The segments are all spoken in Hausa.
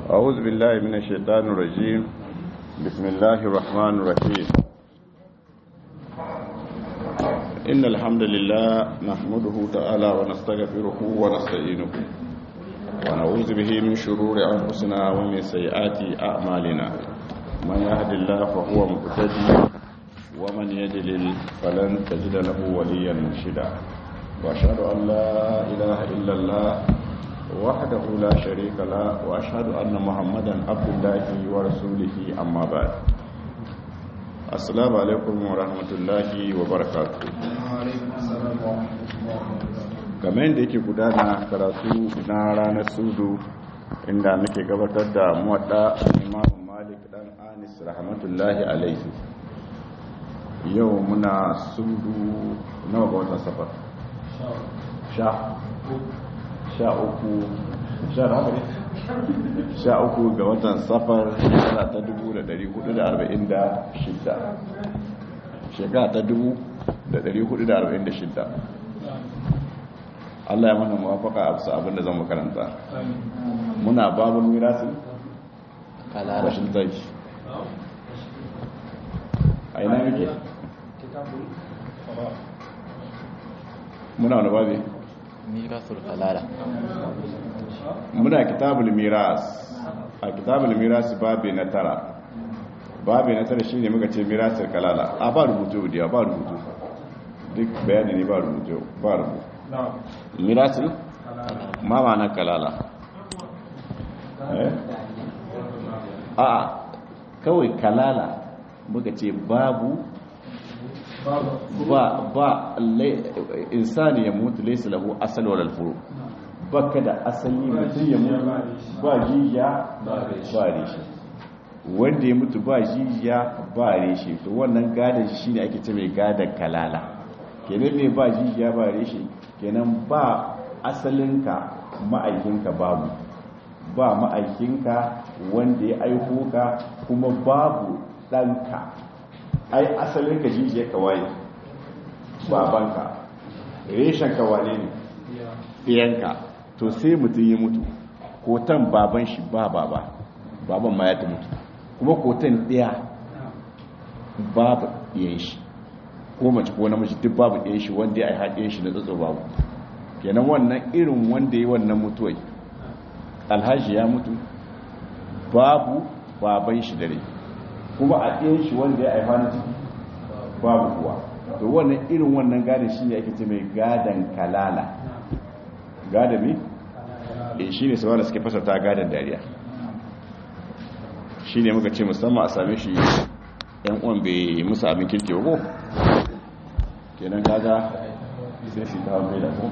أعوذ بالله من الشيطان الرجيم بسم الله الرحمن الرحيم إن الحمد لله نحمده تعالى ونستغفره ونستعينه ونعوذ به من شرور أنفسنا ومن سيئات أعمالنا من يهد الله فهو مهتدي ومن يدلل فلن تجد له وليا مرشدا وأشهد أن لا إله إلا الله وحده لا شريك له واشهد ان محمدا عبد الله ورسوله اما بعد السلام عليكم ورحمه الله وبركاته kamar yadda yake gudana karatu na ranar sudu inda muke gabatar da muwadda imamu malik dan anis rahmatullahi alaihi yau muna sudu nawa ga watan safar sha sha uku sha uku ga watan safar shekara ta dubu da dari hudu da arba'in da shidda shekara ta dubu da dari hudu da arba'in da shidda Allah ya mana mawafaka a bisa abinda zan makaranta muna babin mirasin rashin zai a ina muke muna wani babi mirasul kalala muna kitabul miras a kitabul miras babi na tara babi na tara shine muka ce mirasul kalala a ba rubutu da ba rubutu duk bayani ne ba rubutu ba rubutu mirasul ma ma'ana kalala a kawai kalala muka ce babu ba ba insani ya mutu laysa lahu asal wal furu baka da asali mutum ya mutu ba jijiya ba reshe wanda ya mutu ba jijiya ba reshe to wannan gadan shi ne ake ce mai gadan kalala kenan ne ba jijiya ba reshe kenan ba asalinka ma'aikinka babu ba ma'aikinka wanda ya aiko ka kuma babu ɗanka ai asalin ka jijiya ka waye babanka reshen ka wane ne ɗiyanka to sai mutum ya mutu kotan baban shi ba baba baban ma ya ta mutu kuma kotan ɗaya babu ɗiyan shi ko mace ko namiji duk babu ɗiyan shi wanda ya haɗe shi na tsatso babu kenan wannan irin wanda ya wannan mutuwai alhaji ya mutu babu baban shi dare kuma a ɗayan shi wanda ya haifa na ciki babu kuwa to wannan irin wannan gadon shi ne ake ce mai gadon kalala gadon ne? e shi ne saboda suke fasarta gadon dariya shi ne muka ce musamman a same shi yan uwan bai musu abin kirki ko kenan kaga sai su ta mai da ko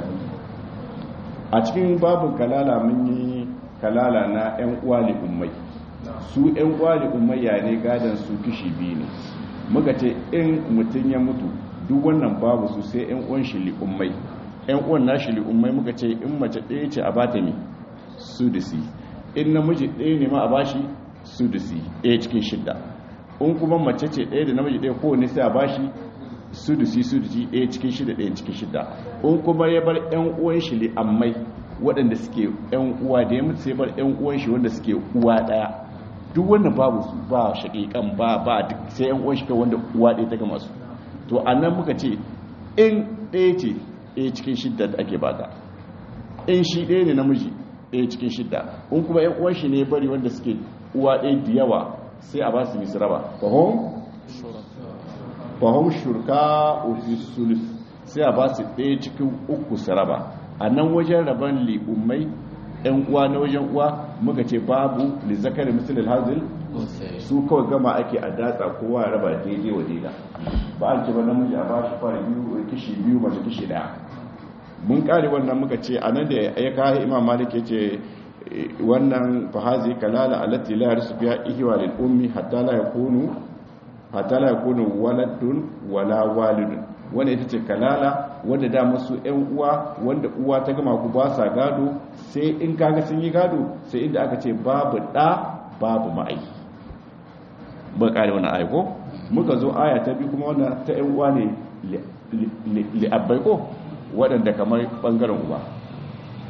a cikin babin kalala mun yi kalala na yan uwa ummai su yan uwa ummayya ne gadon su kishi biyu ne muka ce in mutum ya mutu duk wannan babu su sai yan uwan shi li'ummai yan uwan nashi li'ummai muka ce in mace ɗaya ce a bata mi sudusi in namiji ɗaya ne ma a bashi sudusi ɗaya cikin shidda in kuma mace ce ɗaya da namiji ɗaya kowane sai a bashi sudusi sudusi ɗaya cikin shidda ɗaya cikin shidda in kuma ya bar yan uwan shi li'ammai waɗanda suke yan uwa da ya mutu sai bar yan uwan shi wanda suke uwa ɗaya duk wannan babu su ba shaƙiƙan ba ba duk sai yan uwan shi kai wanda uwa ɗaya ta gama su to a nan muka ce in ɗaya ce ɗaya cikin shidda da ake bata in shi ɗaya ne namiji ɗaya cikin shidda in kuma yan uwan shi ne bari wanda suke uwa ɗaya da yawa sai a ba su misraba fahim fahim shurka ofis sulus sai a ba su ɗaya cikin uku saraba a nan wajen rabon li'ummai yan uwa na wajen uwa muka ce babu li zakari misalil hazil su kawai gama ake a datsa kowa ya raba daidai wa daida ba an ce ba namiji a ba shi fara biyu kishi biyu mace kishi daya mun kare wannan muka ce a nan da ya kawo imam malik ya ce wannan fahazi kalala allati la yarsu biha ihwa lil ummi hatta la yakunu hatta la yakunu waladun wala walidun wanda ita ce kalala wanda da musu yan uwa wanda uwa ta gama ku ba sa gado sai in kaga sun yi gado sai inda aka ce babu da babu ma'ai ba kare wannan ayi ko muka zo aya ta biyu kuma wannan ta yan uwa ne li abbai ko waɗanda kamar ɓangaren uba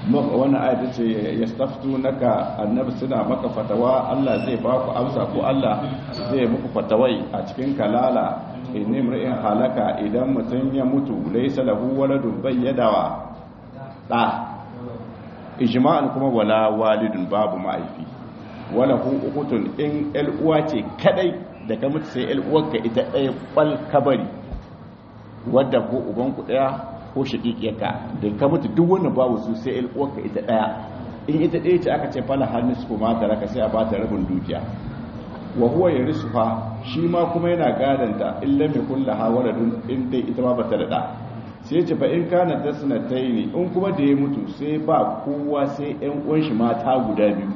wannan ayata ce ya staftu naka annabi suna maka fatawa Allah zai ba ku amsa ko Allah zai muku fatawai a cikin kalala inni mri'in halaka idan mutum ya mutu laysa lahu waladun bayyadawa da ijma'an kuma wala walidun babu ma'aifi wala hu ukutun in el uwa ce kadai da ka mutu sai el uwarka ita ɗaya kwal kabari wadda ko uban ku daya ko shaƙiƙiyarka da ka mutu duk wannan babu su sai el uwarka ita ɗaya in ita ɗaya ce aka ce fala hannu su kuma ta raka sai a bata rabin dukiya wa huwa yarisuha shi ma kuma yana gadanta illa mai kulla ha waladun in dai ita ma bata da da sai ce fa in kana dasnataini in kuma da ya mutu sai ba kowa sai ƴan uwan shi mata guda biyu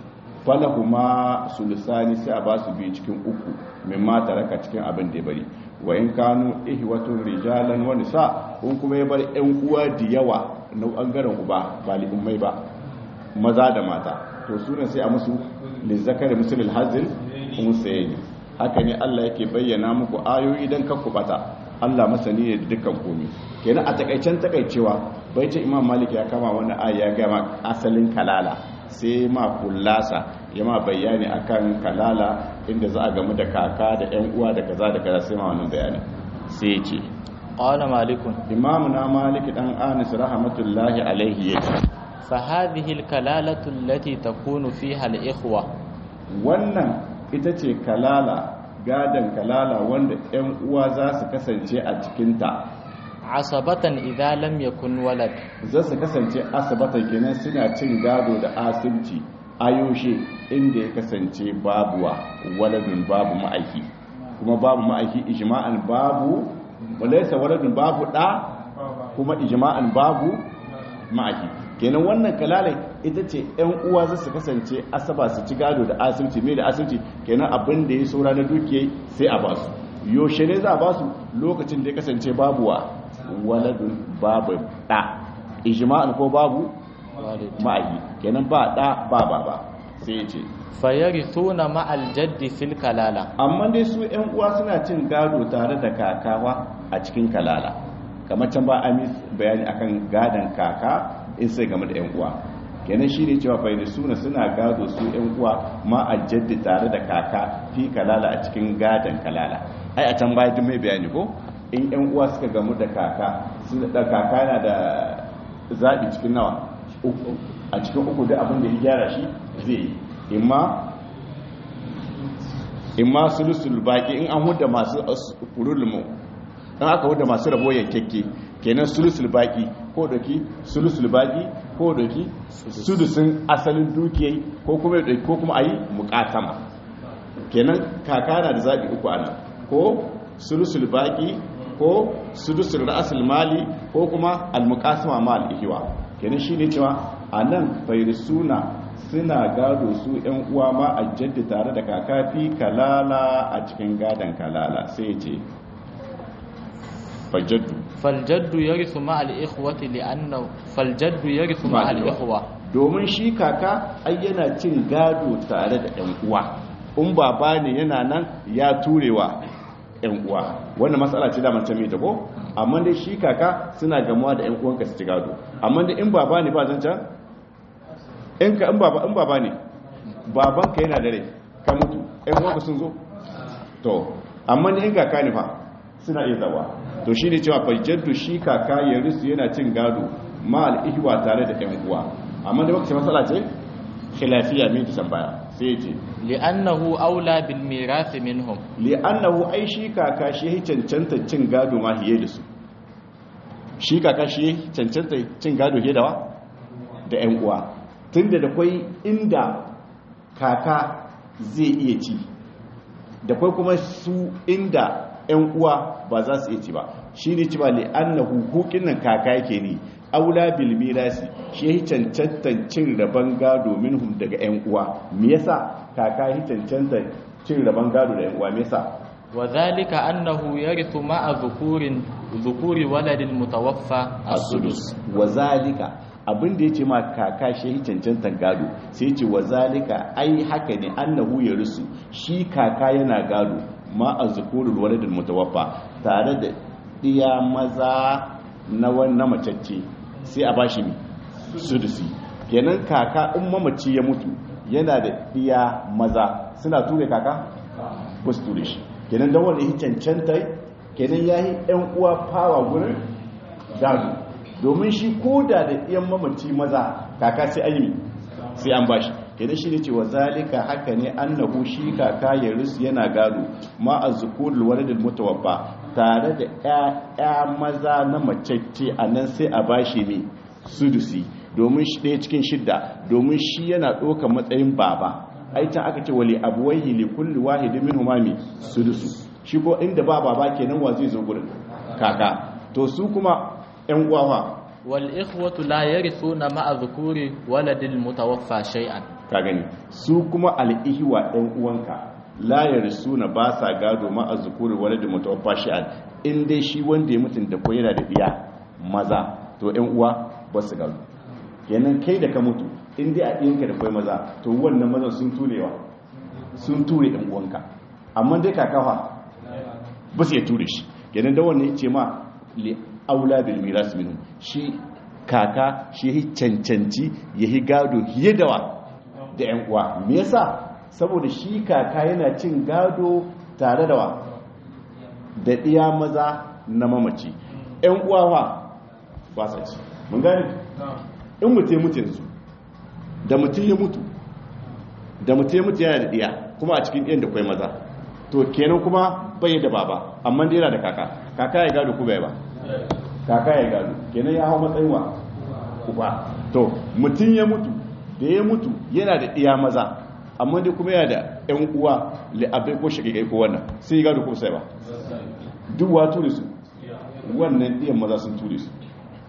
falahuma sulusani sai a ba su biyu cikin uku min mata raka cikin abin da ya bari wa in kanu ihwatun rijalan wa nisa in kuma ya bar ƴan uwa da yawa na bangaren uba ba li ummai ba maza da mata to suna sai a musu lizzakari musulul hazin musayi haka ne Allah yake bayyana muku ayoyi dan kakku bata Allah masani ne da dukkan komai kenan a takaicen takaicewa bai ce Imam Malik ya kama wani aya ya ga asalin kalala sai ma kullasa ya ma bayani akan kalala inda za a gamu da kaka da ƴan uwa da kaza da kaza sai ma wannan bayani sai ya ce qala malikun imamuna malik dan anis rahmatullahi alaihi yake فهذه الكلالة التي تكون فيها الإخوة wannan ita ce kalala gadon kalala wanda 'yan uwa za su kasance a cikinta asabatan idza lam yakun walad za su kasance asabatan kenan suna cin gado da asibci ayoshe inda ya kasance babuwa waladun babu ma'aiki kuma babu ma'aiki ijma'an babu walaysa waladun babu da kuma ijma'an babu ma'aiki kenan wannan kalalai ita ce yan uwa za su kasance asaba su ci gado da asibiti mai da asibiti kenan abin da ya saura na dukiyai sai a basu yaushe ne za a basu lokacin da ya kasance babu wa waladun babu da ijma'an ko babu ma'ayi kenan ba da ba ba ba sai ya ce fayarithuna ma'al jaddi fil kalala amma dai su yan uwa suna cin gado tare da kakawa a cikin kalala kamar can ba amis bayani akan gadon kaka in sai game da yan uwa kenan shine cewa fa suna suna gado su yan uwa ma a jaddi tare da kaka fi kalala a cikin gadon kalala ai a can baya duk mai bayani ko in yan uwa suka gamu da kaka sun da kaka yana da zabi cikin nawa uku a cikin uku da abin da ya gyara shi zai yi imma imma sulusul baki in an hudda masu furulmu dan aka hudda masu rabo yankekke kenan sulusul baki ko doki sulusul baki ko doki sudusin asalin dukiyai ko kuma doki ko kuma ayi muqatama kenan kaka na da zabi uku ana ko sulusul baki ko sudusul ra'sul mali ko kuma al-muqasama mal ihwa kenan shine cewa anan suna suna gado su yan uwa ma a jaddi tare da kakafi kalala a cikin gadon kalala sai ce faljaddu faljaddu yarithu ma al-ikhwati li'annahu faljaddu yarithu ma al-ikhwa domin shi kaka ai yana cin gado tare da yan uwa in baba ne yana nan ya turewa yan uwa wannan matsala ce da man ta ko amma dai shi kaka suna gamuwa da yan uwanka su ci gado amma dai in baba ne ba zancan in ka in baba in baba ne babanka yana da rai ka mutu yan uwanka sun zo to amma ne in kaka ne fa suna iya zawa to shi ne cewa fajjaddu shi kaka ya risu yana cin gado ma al'ihwa tare da yan uwa amma da wakacin matsala ce khilafiya mai ta baya sai ce li'annahu aula bil mirath minhum li'annahu ai shi kaka shi ya cancanta cin gado ma hiye da su shi kaka shi ya cancanta cin gado hiye da wa da yan uwa tunda da kwai inda kaka zai iya ci da kwai kuma su inda yan uwa ba za su iya ci ba shi ne ci ba li'annahu hukin nan kaka yake ne aula bil mirasi shi ya cancantan cin rabon gado minhum daga yan uwa me yasa kaka ya cancantan cin rabon gado da yan uwa me yasa wa zalika annahu yarithu ma'a dhukurin dhukuri waladil mutawaffa as-sudus wa zalika abin da yace ma kaka shi ya cancantan gado sai yace wa zalika ai haka ne annahu yarisu shi kaka yana gado ma'a dhukurul waladil mutawaffa tare da iya maza na wannan macacce sai a bashi sudusi kenan kaka in mamaci ya mutu yana da iya maza suna ture kaka ba su ture shi kenan don wanda ya cancanta kenan ya yi yan uwa fawa gurin gado domin shi ko da da iyan mamaci maza kaka sai an yi sai an bashi kenan shi ne cewa zalika haka ne annahu shi kaka ya rusu yana gado ma a zukurul waladil mutawaffa tare da ƴaƴa maza na macece a nan sai a bashi ne sudusi domin shi ɗaya cikin shidda domin shi yana ɗaukar matsayin baba aitan aka ce wali abuwaihi li kulli wahidin min humami sudusu shi ko inda ba baba kenan wa zai zo gurin kaka to su kuma ƴan uwa wal ikhwatu la yarithuna ma'a dhukuri waladil mutawaffa shay'an ka gani su kuma al'ihiwa ɗan uwanka layar suna ba sa gado ma a zukuri wani da mutawaffa shi'an in dai shi wanda ya mutum da yana da ɗiya maza to ‘yan uwa ba su gado kenan kai da ka mutu in dai a ɗiyanka da kwai maza to wannan mazan sun turewa sun ture ‘yan uwanka amma dai kakawa ba su ya ture shi kenan da wannan ce ma li aula bil miras minhu shi kaka shi ya cancanci ya yi gado fiye da wa da ‘yan uwa me yasa saboda shi kaka yana cin gado tare da wa da ɗiya maza na mamaci ‘yan uwa wa ba sa ci mun gani in mutu ya mutu yanzu da mutum ya mutu da mutum ya mutu yana da ɗiya kuma a cikin ɗiyan da kwai maza to kenan kuma bai da baba amma da yana da kaka kaka ya gado kuma ya ba kaka ya gado kenan ya hau matsayin wa uba to mutum ya mutu da ya mutu yana da iya maza amma dai kuma yana da yan uwa la'abai ko shakikai ko wannan sai gado ko sai ba duk wa ture su wannan iyan maza sun ture su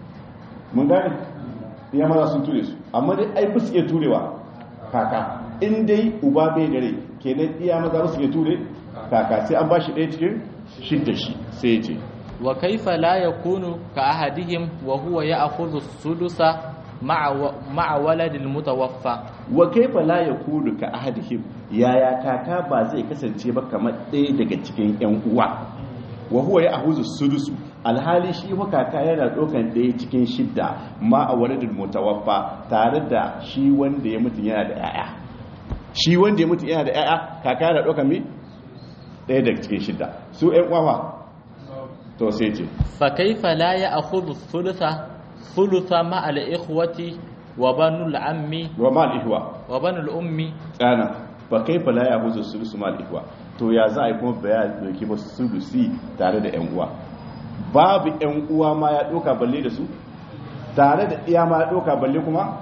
mun gane iya maza sun ture su amma dai ai ba su iya turewa kaka in dai uba bai gare kenan iya maza ba su iya ture kaka sai an ba shi ɗaya cikin shidda shi sai ya ce wa kaifa la yakunu ka ahadihim wa huwa ya'khudhu sudusa ma'a waladil mutawaffa wa kaifa la yakunu ka ahadihim yaya kaka ba zai kasance ba kamar ɗaya daga cikin ƴan uwa wa huwa ya ahuzu sudusu alhali shi wa kaka yana ɗaukan ɗaya cikin shidda ma a waladil mutawaffa tare da shi wanda ya mutu yana da ƴaƴa shi wanda ya mutu yana da ƴaƴa kaka yana ɗaukan mi ɗaya daga cikin shidda su ƴan uwa to sai ce fa kaifa la ya'khudhu thulutha thulutha ma al ikhwati wa banul ammi wa ma al ihwa wa banul ummi tsana fa kaifa la ya'khudhu thuluthu ma al ihwa to ya za a yi kuma baya doki ba sulusi tare da yan uwa babu yan uwa ma ya doka balle da su tare da iya ma ya doka balle kuma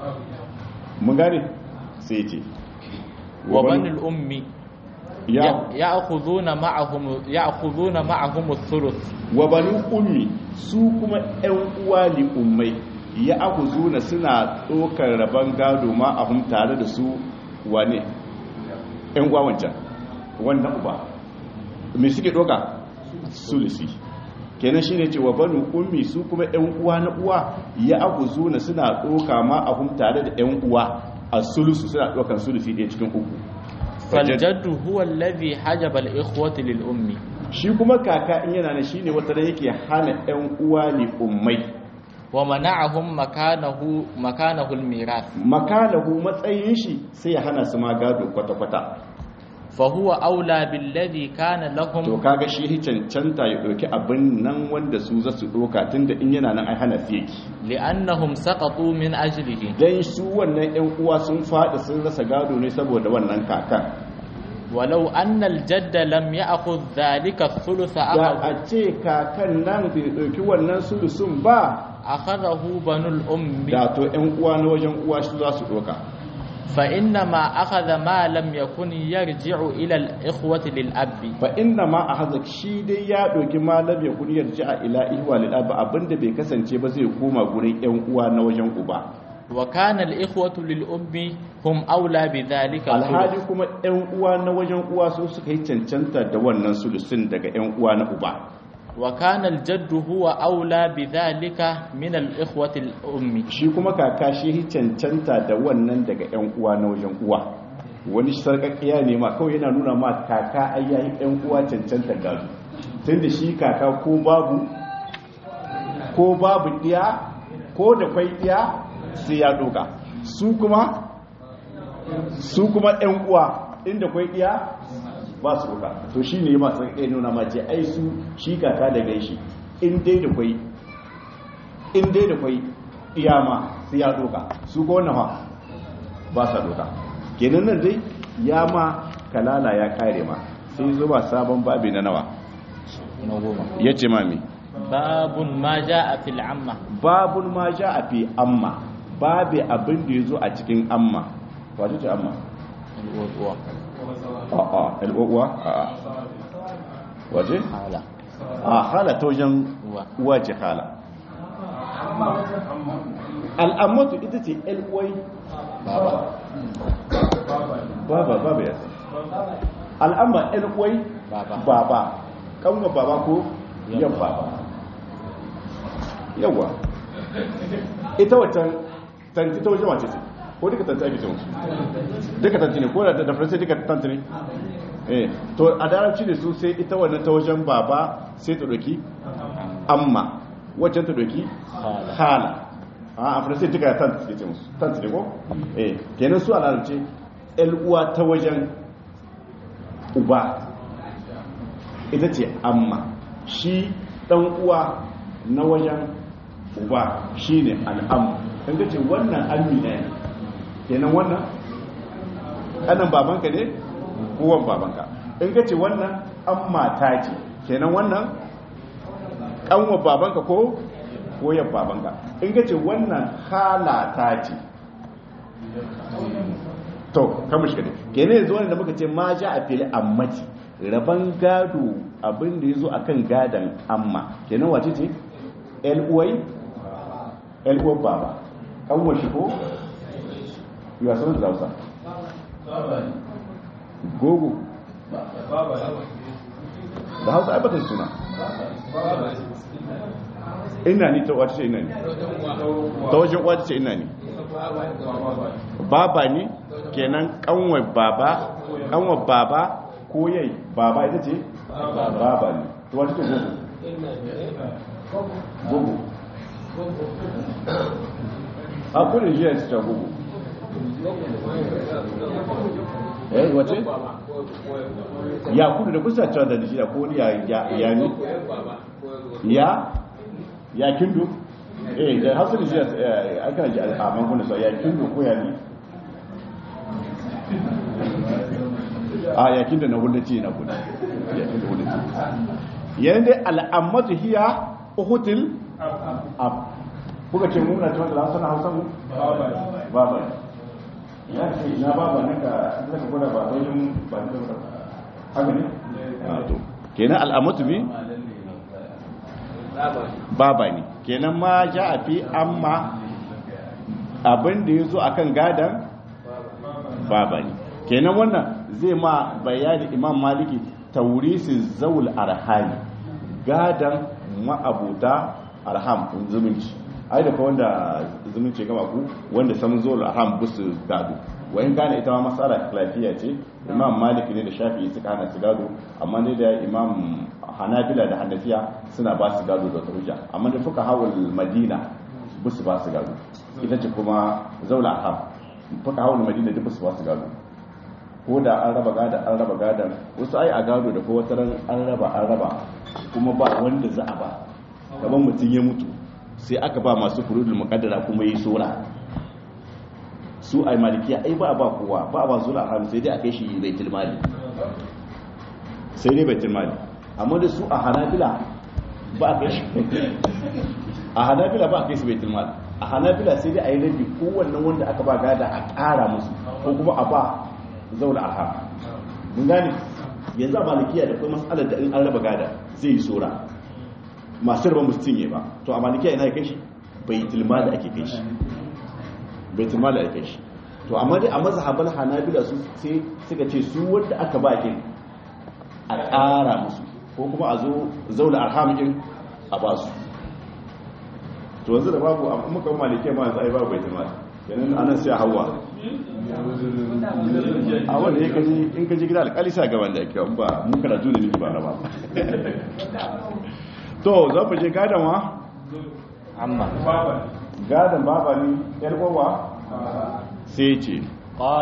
mun gane sai ce wa banul ummi ya ya'khuduna ma'ahum ya'khuduna ma'ahum ath-thuluth wa banu ummi su kuma ƴan uwa li ummai ya akhuzuna suna dokar raban gado ma ahum tare da su wane ƴan uwa wancan wannan uba me suke doka sulusi kenan shine ce wa banu ummi su kuma ƴan uwa na uwa ya akhuzuna suna doka ma ahum tare da ƴan uwa a sulusu suna dokan sulusi ɗaya cikin uku faljaddu huwa alladhi hajaba al-ikhwati lil ummi shi kuma kaka in yana ne shine wata da yake hana ɗan uwa li ummai wa mana'ahum makanahu makanahu al-mirath makalahu matsayin shi sai ya hana su ma gado kwata kwata fa huwa aula billadhi kana lahum to kaga shi hi cancanta ya doki abin nan wanda su za su doka tunda in yana nan ai hana su yake li'annahum saqatu min ajlihi dan su wannan ɗan uwa sun faɗi sun rasa gado ne saboda wannan kakan walau anna al-jadda lam ya'khudh dhalika ath-thulutha da a ce kakan nan bai ɗauki wannan sulusun ba akhadahu banul ummi da to ƴan uwa na wajen uwa shi za su doka fa inna ma akhadha ma lam yakun yarji'u ila al-ikhwati lil abbi fa inna ma a hazak shi dai ya ɗauki malam ya kuni yarji a ila ihwa lil abi abinda bai kasance ba zai koma gurin ƴan uwa na wajen uba wa kana al-ikhwatu lil ummi hum aula bi dhalika alhali kuma ƴan uwa na wajen uwa su suka yi cancanta da wannan sulusun daga ƴan uwa na uba wa kana al-jaddu huwa aula bi dhalika min al-ikhwati al-ummi shi kuma kaka shi yi cancanta da wannan daga ƴan uwa na wajen uwa wani sarƙaƙiya ne ma kawai yana nuna ma kaka ai yayi ƴan uwa cancanta gado tunda shi kaka ko babu ko babu ɗiya ko da kwai ɗiya sai ya doka su kuma su kuma ɗan uwa inda kwai iya ba su doka to shi ne masu ɗaya nuna ma ce ai su shi kaka da gaishi in dai da kwai in dai da kwai iya ma sai ya doka su ko wannan ha ba sa doka kenan nan dai ya ma kalala ya kare ma sai zuba sabon babi na nawa na goma ya ce mami babun ma ja a fil amma babun ma ja a fi amma babi abin da ya zo a cikin amma wace ce amma al'uwa a'a al'uwa a'a wace hala a hala ta wajen uwa uwa ce hala al'ammatu ita ce al'uwai baba baba baba ya san al'amma al'uwai baba baba kanwa baba ko yan baba yawa ita waccan tanti ta wajen wace ce ko duka tanti ake ce musu duka tanti ne ko da da faransa duka tanti ne eh to a darabci ne su sai ita wannan ta wajen baba sai ta doki amma waccan ta doki hala hala a faransa duka tanti suke ce musu tanti ne ko eh kenan su a larabci el uwa ta wajen uba ita ce amma shi dan uwa na wajen uba shine al'am kan ga ce wannan amina ne kenan wannan kanan babanka ne kowan babanka in ka ce wannan amma ta ce kenan wannan kanwa babanka ko koyan babanka in ka ce wannan halata ce to kama shi kadai kenan yanzu wanda muka ce ma ja a fili ammati raban gado abin da ya zo akan gadon amma kenan wace ce uwai uwar baba kanwar shi ko yiwa sanar da hausa gogo da hausa aibatar suna ina ni ta wata ce ina ni ta wajen wata ce ina ni baba ne kenan kanwar baba kanwar baba ko yai baba ita ce baba ne to wata ce gogo gogo a kudin jiya su ta gogo eh wace ya kudu da kusa cewa da shi da ko ya ya ya ni ya ya kindu eh da hasu da shi aka ji a mankuna so ya kindu ko ya ni a ya kindu na hudu ce na kudu ya kindu hudu ce yayin dai al'ammatu hiya uhutil ab kuka ce mun na cewa da hausa na hausa mu baba ya ce na baba ne ka zaka gwada ba wajen ba da haka ne to kenan al'amatu bi baba ne kenan ma ja a fi amma abin da ya zo a kan gadon baba ne kenan wannan zai ma bayani imam maliki taurisi zaul arhami gadon ma'abuta arham zumunci ai da wanda zumunci gama ku wanda samun zaul arham busu gado wayan gane ita ma matsala lafiya ce imam maliki ne da shafi'i suka hana su gado amma ne da imam hanabila da hanafiya suna ba su gado da hujja amma da fuka hawal madina ba su ba su gado ita ce kuma zaula ham fuka hawal madina duk su ba su gado ko da an raba gada an raba gada wasu ai a gado da ko wata ran an raba an raba kuma ba wanda za a ba gaban mutum ya mutu sai aka ba masu furudul muqaddara kuma yi sura su ai malikiya ai ba ba kowa ba ba zula ham sai dai a kai shi baitul mali sai dai baitul mali amma da su a hanabila ba a kai shi a hanabila ba a kai su baitul mali a hanabila sai dai a yi rabi kowannan wanda aka ba gada a ƙara musu ko kuma a ba zauna arham mun gane yanzu a malikiya da kuma matsalar da in an raba gada zai yi tsora masu raba musu cinye ba to a malikiya ina ya kai shi baitul mali ake kai shi baitul mali ake kai shi to amma dai a mazhaban hanabila su sai suka ce su wanda aka ba kin a ƙara musu ko kuma a zo zauna arhamikin a ba su to wanzu da babu a muka malike ma yanzu ai babu bai tama yanin anan sai hawa a wanda ya kaji in kaji gida alƙali sa gaban da ake ba mun karatu da niki ba na ba to za mu je gadan wa amma gadon baba ne yar uwa sai ce قال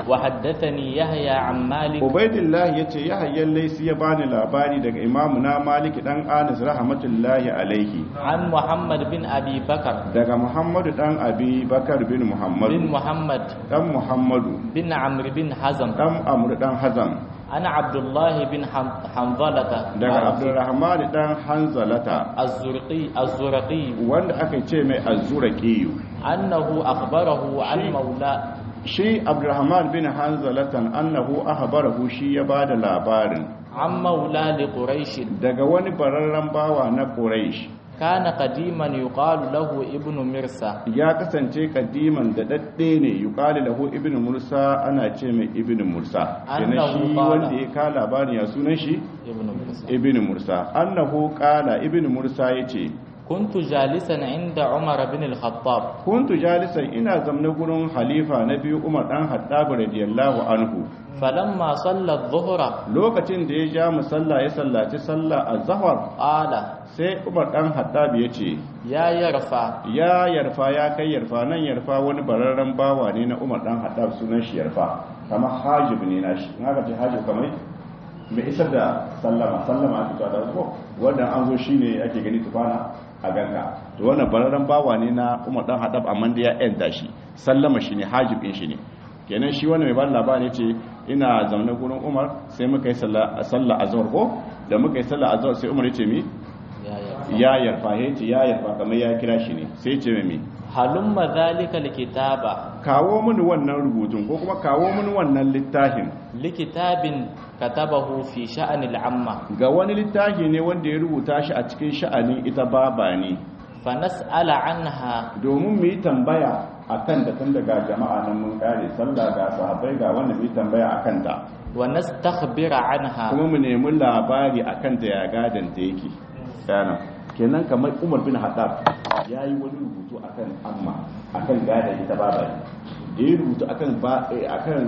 وحدثني يحيى عن مالك ubaidillah ya ce ya hayyan laisi ya bani labari daga imamu na maliki dan anis rahmatullahi alaihi عن محمد بن أبي بكر daga muhammadu dan abi bakar bin بن muhammadu محمد dan muhammadu بن عمرو بن حزم dan amur dan hazam أنا عبد الله بن حم- حنظلة daga abdurrahman dan hanzalata الزرقي الزرقي wanda aka ce mai azuraqiyu أنه أخبره عن مولى shi abdurrahman bin hanzalatan annahu ahbarahu shi ya bada labarin عن مولى لقريش daga wani bararren bawa na quraish كان قديما يقال له ابن مرسى ya kasance kadiman da dadde ne yuqalu lahu ibnu mursa ana ce mai ibnu mursa kenan Annahu shi qala. wanda ya ka labarin ya sunan shi ابن مرسى ibnu mursa annahu qala ibnu mursa yace كنت جالسا عند عمر بن الخطاب kuntu jalisan ina zamna gurin halifa na biyu umar dan haddab radiyallahu anhu فلما صلى الظهر lokacin da ya ja musalla ya sallaci sallah az-zuhr قال sai umar dan haddab yace يا يرفع ya yarfa ya kai yarfa nan yarfa wani bararren bawa ne na umar dan haddab sunan shi yarfa kamar hajib ne na shi in aka ce hajib kamar mai isar da sallama sallama ake cewa da ko wanda an zo shine ake gani tufana a ganka to wannan bararren bawa ne na umar dan haddab amma da ya yanta shi sallama shi ne hajib din shi ne kenan shi wannan mai ba labari ce ina zaune gurin umar sai muka yi sallah sallah azhar ko da muka yi sallah azhar sai umar ya ce mi يا يرفع ya yarfa ya ce ya yarfa kamar ya kira shi ne sai ce mai هلم ذلك الكتاب kawo mini wannan rubutun ko kuma kawo mini wannan littafin لكتاب كتبه في شأن العامة ga wani littafi ne wanda ya rubuta shi a cikin sha'anin ita baba ne فنسأل عنها domin mu yi tambaya a kan da tun daga jama'a nan mun kare sallah ga sahabbai ga wanda mu yi tambaya a kanta ونستخبر عنها kuma mu nemi labari a kanta ya gadon ta yake yana kenan kamar umar bin haddad ya yi wani rubutu akan amma akan gadon ita baba ne da ya rubutu akan ba eh, akan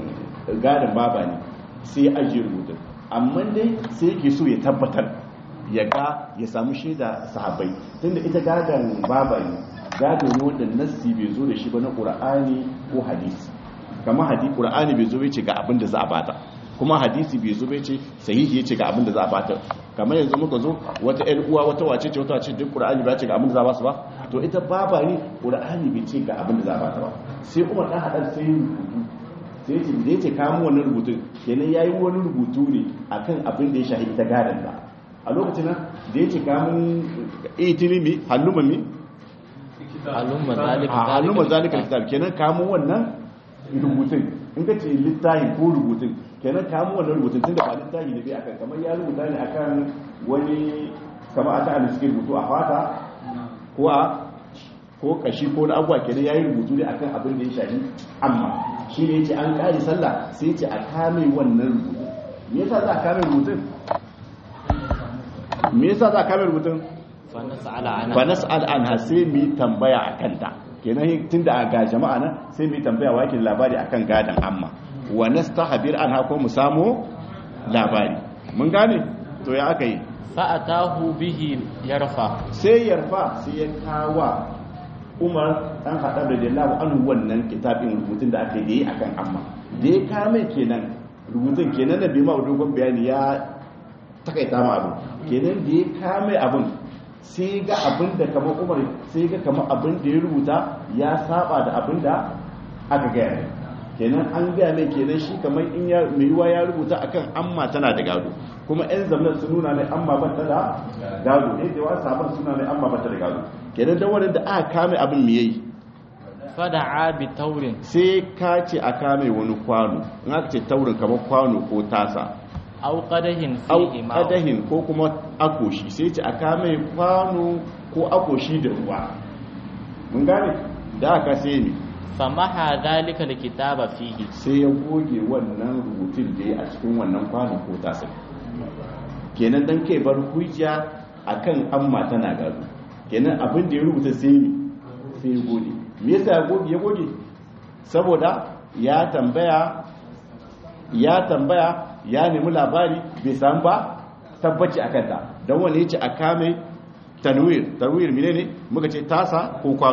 gadon baba ne sai ya ajiye rubutun amma dai sai yake so ya tabbatar ya ga ya samu shaida sahabbai tunda ita gadon baba ne gado ne wanda nassi bai zo da shi ba na qur'ani ko hadisi kamar hadisi qur'ani bai zo bai ce ga abin da za a bata kuma hadisi bai zo bai ce sahihi yace ga abin da za a bata kamar yanzu muka zo wata ƴan uwa wata wace ce wata wace duk qur'ani ba ce ga abin da za a basu ba to ita baba ne qur'ani bai ce ga abin da za a bata ba sai Umar dan hadar sai rubutu sai ce da yace kawo wannan rubutun kenan yayi wani rubutu ne akan abin da ya shahi ita gadan da a lokacin nan da yace kamun itilimi hallumami هلم ذلك a hannun zalika الكتاب. kitab kenan kamo wannan rubutun in ka ce littafi ko rubutun kenan kamo wannan rubutun tunda ba littafi ne bai akan kamar ya rubuta ne akan wani kamar aka ana suke rubutu a fata ko a ko kashi ko na abuwa kenan yayi rubutu ne akan abin da ya shafi amma shi ne yace an kare sallah sai yace a kame wannan rubutun me yasa za a kame rubutun me yasa za a kame rubutun فنسأل fa عنها nas'al anha sai mu yi tambaya akan ta kenan tunda ga jama'a nan sai mu yi tambaya wa yake da labari akan gadan amma wa nastahbir anha ko mu samu labari mun gane to ya aka yi فأتاه به يرفع sai yarfa sai ya kawa Umar dan Khattab radiyallahu anhu wannan kitabin rubutun da aka yi akan amma da ya kame kenan rubutun kenan da bai ma dogon bayani ya takaita ma abin kenan da ya kame abin sai ga abin da kamar umar sai ga kamar abin da ya rubuta ya saba da abin da aka gaya mai kenan an gaya mai kenan shi kamar in ya mai yiwa ya rubuta akan amma tana da gado kuma yan zamanin su nuna mai amma ba ta da gado ne da wasu sabon suna mai amma ba ta da gado kenan dan wannan da aka kame abin me yayi فدعا بتور sai ka ce a kame wani kwano in aka ce taurin kamar kwano ko tasa أو قده au فيه ماء kadahin ko kuma akoshi sai ce a kame kwano ko akoshi da ruwa mun gane da aka sai ne فمحى ذلك الكتاب فيه sai ya goge wannan rubutun da ya a cikin wannan kwano ko tasa kenan dan kai bar hujja akan amma tana gado kenan abin da ya rubuta sai ne sai ya goge me yasa ya goge ya goge saboda ya tambaya ya tambaya ya nemi labari bai samu ba tabbaci a kanta don wani ya ce a kame tanwir tanwir mine ne muka ce tasa ko kwano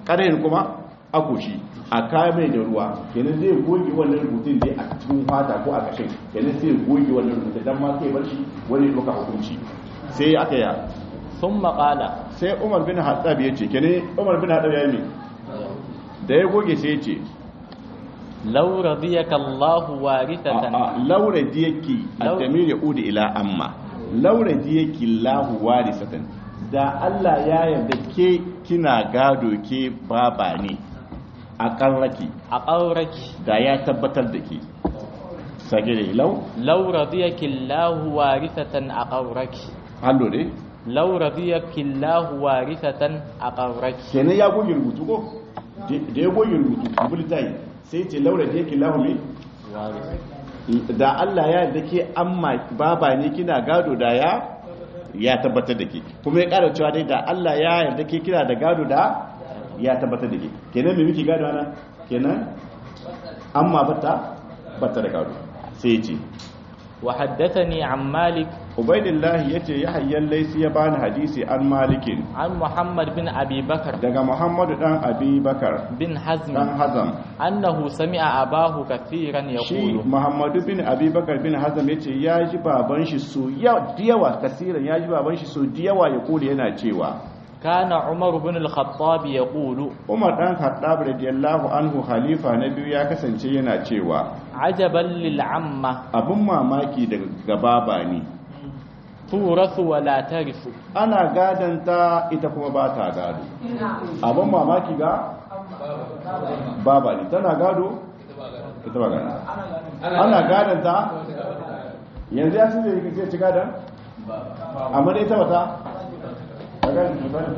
ƙarayin kuma akoshi a kame da ruwa kenan zai goge wannan rubutun dai a cikin fata ko a kashin kenan sai goge wannan rubutun dan ma sai bar shi wani doka hukunci sai aka ya ثم قال sai Umar bin Hattab ya ce kenan Umar bin Hattab ya yi da ya goge sai ya ce لو رضيك الله وارثة laura diyaki at-tamir yaudu ila amma laura diyaki lahu warisatan da Allah ya yarda ke kina gado ke baba ne a karraki أقورك da ya tabbatar da ke sage da lau لو رضيك الله وارثة أقورك hallo ne لو رضيك الله وارثة أقورك kenan ya goge rubutu ko da ya goge rubutu bulletin sai ce laura diyaki lahu ne وارثة da Allah ya yarda ke amma baba ne kina gado da ya ya tabbatar da ke kuma ya ƙara cewa dai da Allah ya yarda ke kina da gado da ya tabbatar da ke kenan me muke gado ana kenan amma bata bata da gado sai ya ce وحدثني عن مالك ubaidillah ya ce ya hayyan laisi ya bani hadisi an malikin عن محمد بن أبي بكر daga muhammadu dan abi bakar بن حزم dan hazam أنه سمع أباه كثيرا shi يقول muhammadu bin abi bakar bin hazam ya ce ya ji baban shi so yawa kasiran ya ji baban shi so diyawa ya kula yana cewa كان عمر بن الخطاب يقول umar dan khattab radiyallahu anhu khalifa na biyu ya kasance yana cewa عجبا للعمة abin mamaki daga baba ne تورث ولا ترث ana gadanta ita kuma ba ta gado abin mamaki ga baba ne tana gado ita ba gado ana gadanta yanzu ya sun zai ci gadon amma da ita wata ta gadon ta bane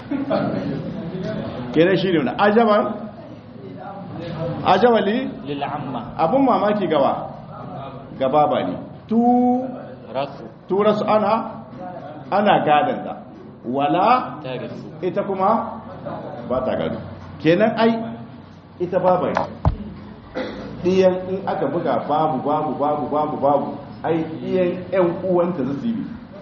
kenan shi ne wani ajaban ajabali للعمة abin mamaki gawa ga baba ne tu رث tura su ana ana gadanta wala ترث ita kuma ba ta gado kenan ai ita baba ne ɗiyan in aka buga babu babu babu babu babu ai ɗiyan 'yan uwanta za su yi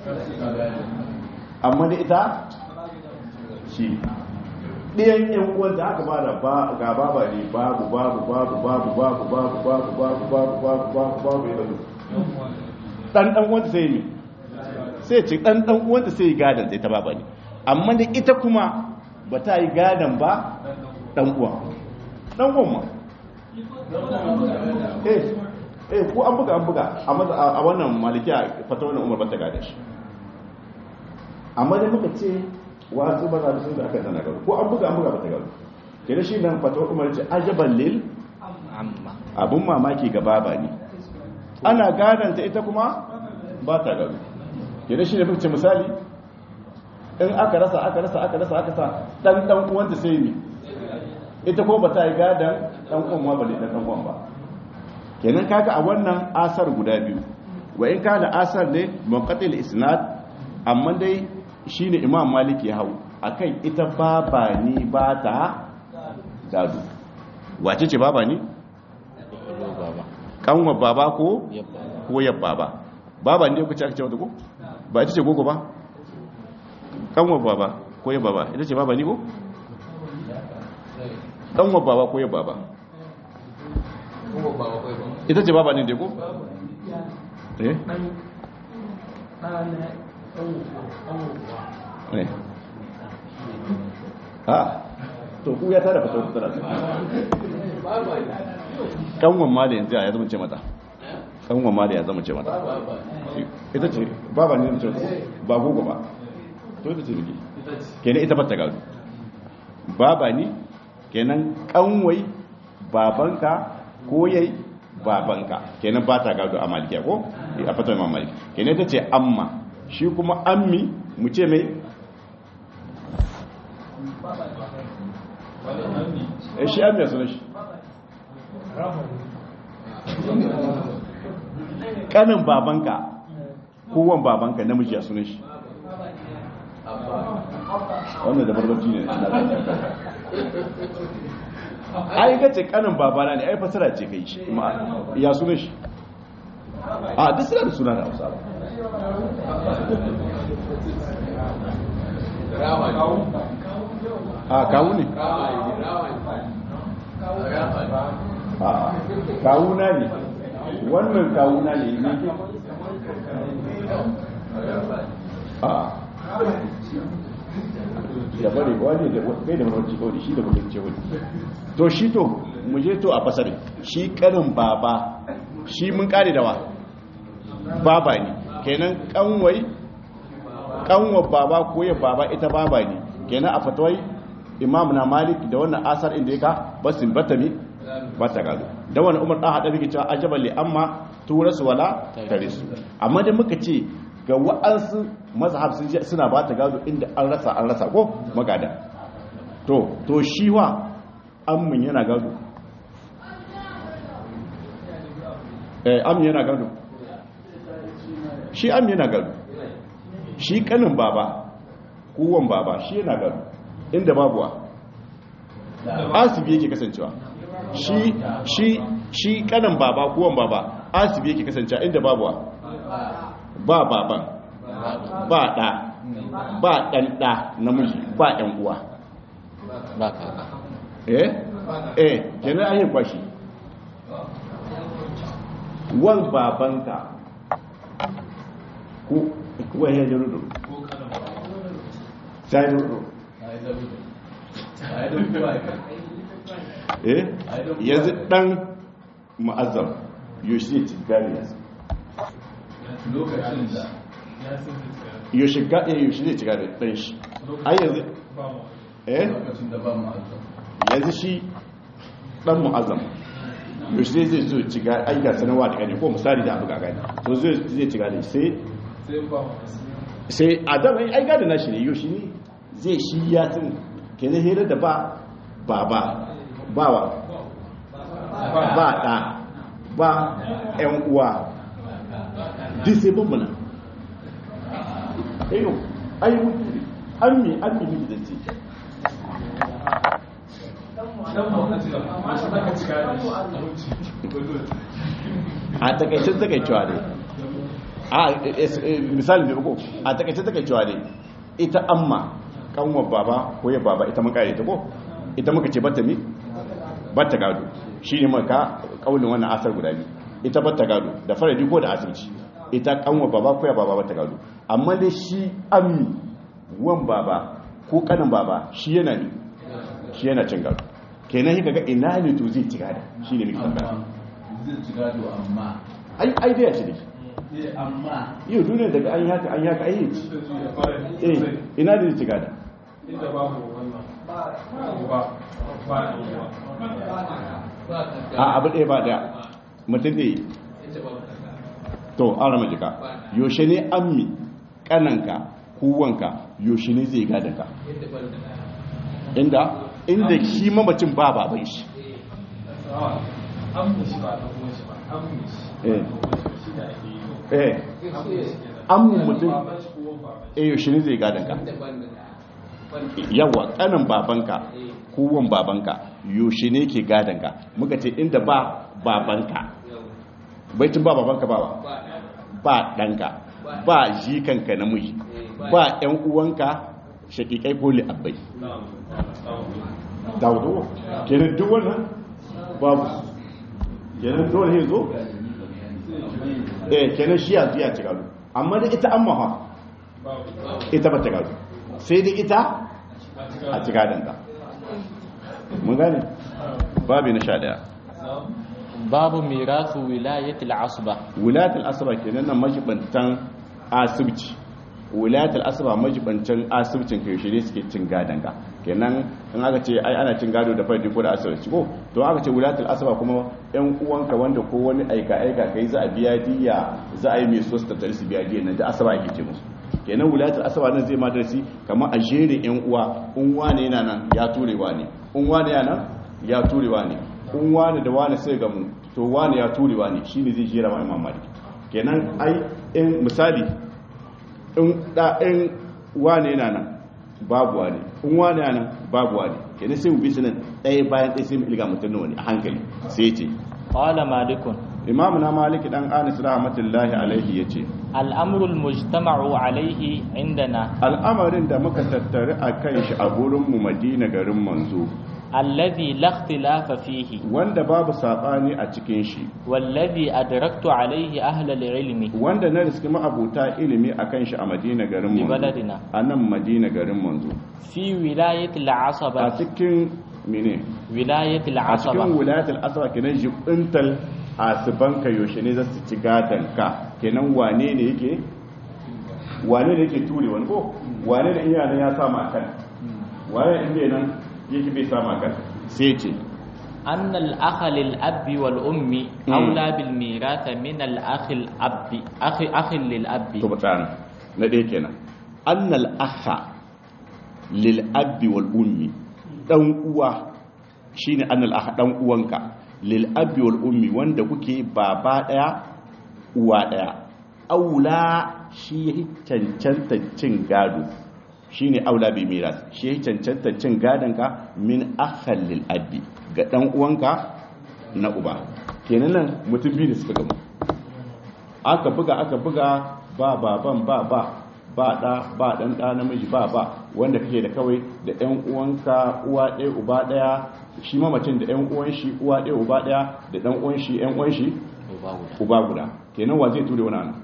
amma da ita shi ɗiyan 'yan uwanta aka ba da ga baba ne babu babu babu babu babu babu babu babu babu babu babu babu ya bazu ɗan ɗan uwanta sai ne sai ce ɗan ɗan uwanta sai yi gadon sai ta baba ne amma da ita kuma ba ta yi gadon ba ɗan uwa ɗan uwan ma eh eh ko an buga an buga a maza- a wannan malikiya fata wannan umar bata gada shi amma da muka ce wasu ba za su da aka tana gado ko an buga an buga bata gado kira shi nan fata umar ce ajaban lil عمة abun mamaki ga baba ne ana gadanta ita kuma ba ta gado kira shi ne muka ce misali in aka rasa aka rasa aka rasa aka sa dan dan uwanta sai ne ita ko ba ta yi gadan dan uwan ma ba ne dan uwan ba kenan kaga a wannan asar guda biyu wa in kana asar ne munqatil isnad amma dai shine imam malik ya hau akan ita baba ni ba ta gado wace ce baba ni يقول بابا kanwa baba ko يبقى ko yab baba baba ne ku ce aka ce wata ko ba ita ce gogo ba kanwa baba ko yab baba ita ce baba ni ko kanwa baba ko yab baba ita ce baba ne dai ko eh eh ha to ku ya tara fata ku tara kanwan ma da yanzu ya zama ce mata kanwan ma da ya zama ce mata ita ce baba ne ce ba gogo ba to ita ce miki kenan ita bata gado baba ni kenan kanwai babanka ko yayi babanka kenan ba ta gado a malikiya ko a fatan imam malik kenan ita ce amma shi kuma ammi mu ce mai eh shi ammi ya sunan shi kanin babanka kowan babanka namiji a sunan shi wannan da barbaci ne ai ga ce kanin babana ne ai fasara ce kai shi ma ya sunan shi a duk suna da suna da hausa ba a kawu ne a kawuna ne wannan kawuna ne ne a da bari wani da kai da wani kawai shi da mutum ce wani to shi to mu je to a fasari shi karin baba shi mun kare da wa baba ne kenan kanwai kanwa baba ko ya baba ita baba ne kenan a fatawai imam na malik da wannan asar inda ya ka basin batami ba ta gado da wani umar ɗan haɗa muke cewa ajabar li amma turasu wala tare su amma da muka ce ga wa'ansu mazhab sun ce suna ba ta gado inda an rasa an rasa ko magada to to shi wa ammin yana gado eh ammin yana gado shi ammin yana gado shi kanin baba kowan baba shi yana gado inda babuwa asibi yake kasancewa shi shi shi kanin baba kowan baba asibi yake kasancewa inda babuwa ba baban ba ɗa ba ɗan ɗa namiji ba ɗan uwa ba kaka eh eh kenan an yi kwashi wan babanka ko kuwa ya ji rudu sai rudu eh yanzu dan ma'azzam yoshi ne gani yanzu lokacin da yoshi ga eh yoshi ne ci gani dan shi ai yanzu eh lokacin da ba mu azam yanzu shi dan mu'azzam yoshi ne zai zo ci gani ai ga sanarwa da gani ko misali da abu ga gani to zai zai ci gani sai sai ba mu sai adam ai ai gadi nashi ne yoshi ne zai shi ya tsin kenan hira da ba baba bawa ba ɗa ba ‘yan uwa duk sai bambana ayo ayi mutu ne an mi an mi miji da ce dan mu ka cika mashi zaka cika da shi a takaicin takaicewa ne a misali da uku a takaicin takaicewa ne ita amma kanwar baba ko ya baba ita muka ta ko ita muka ce bata mi bata gado shi ne maka kaunin wannan asar guda biyu ita bata gado da faradi ko da asirci ita kanwar baba ko ya baba bata gado amma dai shi ammi wan baba ko kanin baba shi yana ne shi yana cin gado kenan hika ga ina ne to zai ci gado shi ne muke tambaya amma zai ci gado amma ai ai da ya ci ne eh amma yau duniya daga an yaka an yaka ai ci da su ya fara eh ina da zai ci gado inda babu wannan ba ba a abu ɗaya ba ɗaya mutum ɗaya to an rama jika yaushe ne ammi kananka kuwanka yaushe ne zai gada ka inda inda shi mamacin ba baban shi an mushi ba ta kuma shi ba an mushi eh shi da ake yi eh ammin mutum baban shi ko baban eh yaushe ne zai gada ka yawa kanan babanka kuwan babanka yaushe ne ke gadan ka muka ce inda ba babanka baitin ba babanka ba ba ba ɗanka ba jikanka namiji ba ‘yan uwanka shakikai ko li'abbai daudu kenan duk wannan babu kenan dole ya zo eh kenan shi yanzu ya ci gado amma da ita amma ha ita ba ta gado sai da ita a ci gadonta mun gane babu na sha daya babu mirasu wilayatul asba wilayatul asaba kenan nan majibantan asibci wilayatul asaba majibantan asibcin kai shi ne suke cin gadon ka kenan in aka ce ai ana cin gado da fardi ko da asibci ko to aka ce wilayatul asaba kuma yan uwanka wanda ko wani aika aika kai za a biya diya za a yi mai so su tattare su biya diya nan da asaba ake ce musu kenan wilayatul asaba nan zai ma darasi kamar a jere yan uwa in wane yana nan ya turewa ne in wane yana nan ya turewa ne in wane da wane sai gamu to wane ya turewa ne shine zai jera ma imam malik kenan ai in misali in da in wane yana nan babu wane in wane yana nan babu wane kenan sai mu bi su nan ɗaya bayan ɗaya sai mu ilga mutum nawa ne a hankali sai ce qala malikun imamu na maliki dan anis rahmatullahi alaihi yace الأمر المجتمع عليه عندنا al'amarin da muka tattari a kan shi a gurin mu madina garin manzo الذي لا اختلاف فيه wanda babu sabani a cikin shi والذي أدركت عليه أهل العلم wanda na riski ma'abuta ilimi a kan shi a madina garin manzo ببلدنا a nan madina garin manzo في ولاية a العصبة cikin mene ولاية a cikin العصبة wilayatul asra kenan jibintal asibanka yaushe ne za su ci ka kenan wane ne yake wane ne yake ture wani ko wane ne iya nan ya sama kan wane ne inda nan yake bai sama kan sai ce أن الأخ للأب والأم أولى بالميراث من الأخ الأب أخ أخ للأب to ba tsana na ɗaya kenan annal akha lil abbi wal ummi dan uwa shine annal akha dan uwanka lil abbi wal ummi wanda kuke baba daya uwa daya aula shi ya cancanta cin gado shine aula bi miras shi ya cancanta cin gadon ka min akhal lil abbi ga dan uwanka na uba kenan nan mutum biyu da suka gamu aka buga aka buga ba baban ba ba ba da ba dan da namiji ba ba wanda kake da kawai da ɗan uwanka uwa ɗaya uba ɗaya shi mamacin da ɗan uwan shi uwa ɗaya uba ɗaya da ɗan uwan shi ɗan uwan shi uba guda kenan wa zai ture wani ana